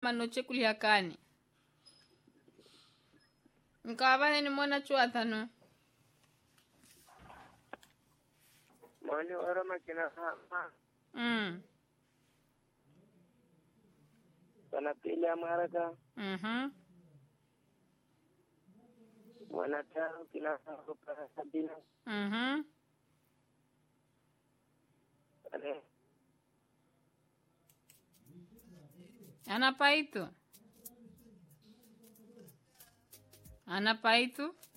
manoche kuliakani nkawavaheni mona chuathano Moni ora makina hama. mm. Sana pili amaraka. mhm Wana tano kila sako para sabina. mhm Ane. ana paitu ana paitu